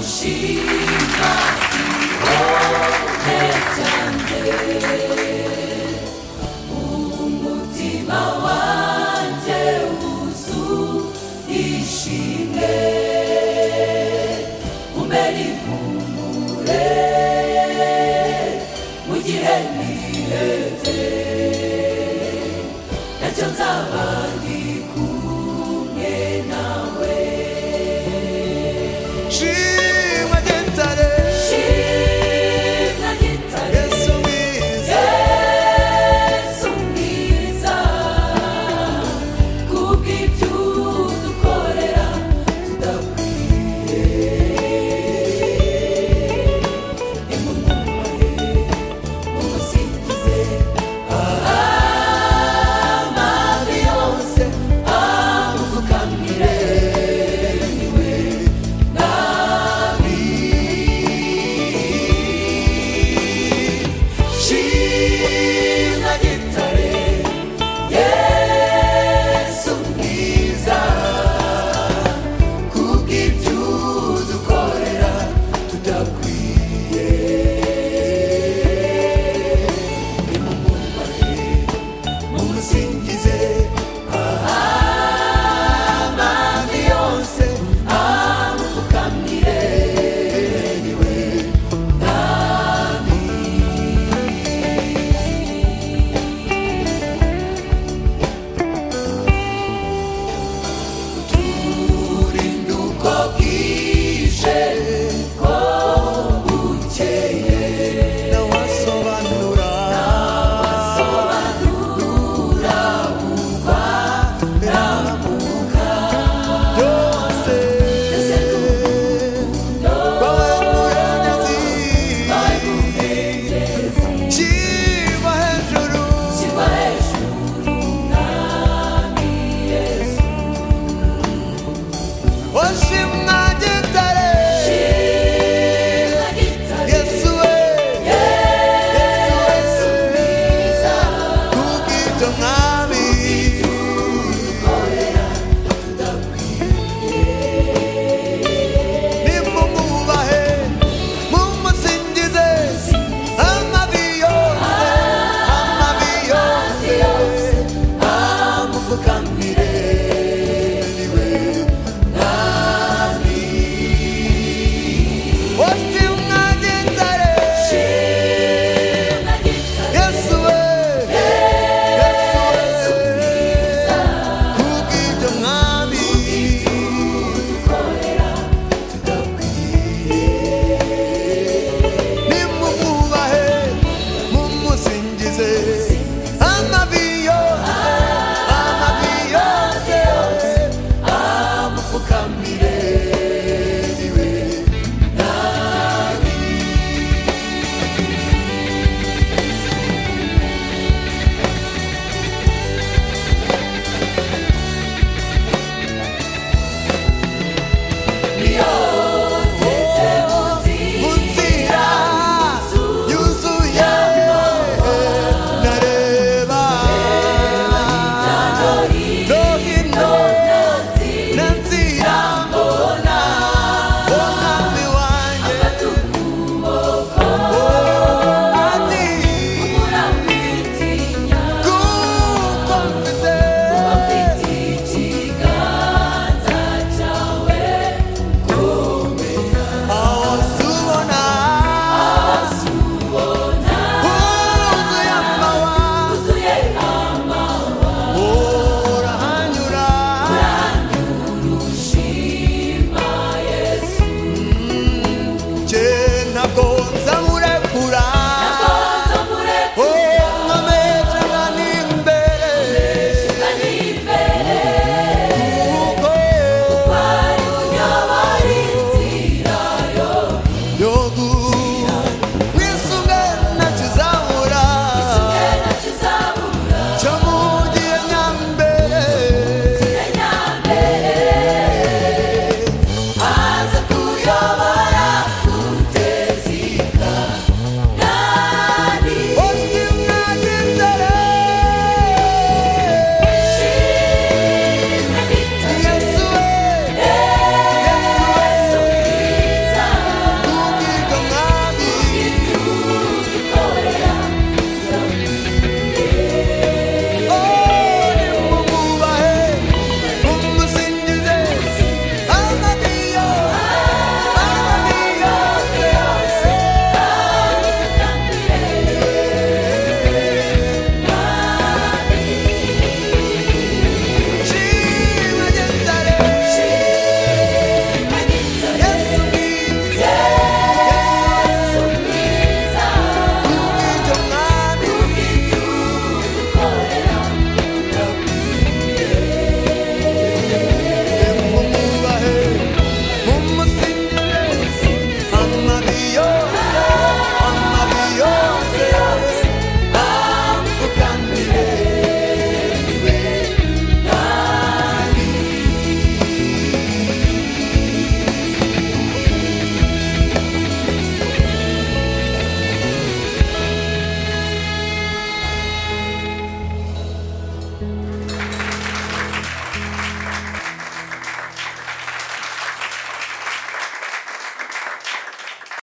Кущіна, umutima wanjye uzishimye umenye impumure mu gihe nihebye nacyo nzaba ndi kumwe nawe Shimwa gitare shimwa gitare Yesu mwiza Yesu mwiza kubw'ibyo udukorera tudakwiye imumubahe umusingize amavi yose amupfukamire niwe nabi Shimwa gitare Yesu mwiza kubw'ibyo udukorera tudakwiye nimumubahe mumusingize amavi yose amupfukamire niwe urinduko bwije ko bukeye Nawasobanura sobanura uba Yose Bawe muyanyazi ari muhengezi Shimwa hejuru kiba hejuru mwami yesu Oshimwa gitare shimwa gitare Yesu we Yesu yesu we mwiza Kubw'ibyo mwami dukorera tudakwiye Nimumubahe Mumusingize Amavi yose Amavi yose yose amupfukamire niwe mwami Oshimwa gitare shimwa gitare Yesu we Yesu we Kubw'ibyo mwami dukorera tudakwiye Nimumubahe Mumusingize Amavi yose Amavi yose amupfukamire niwe mwami niyo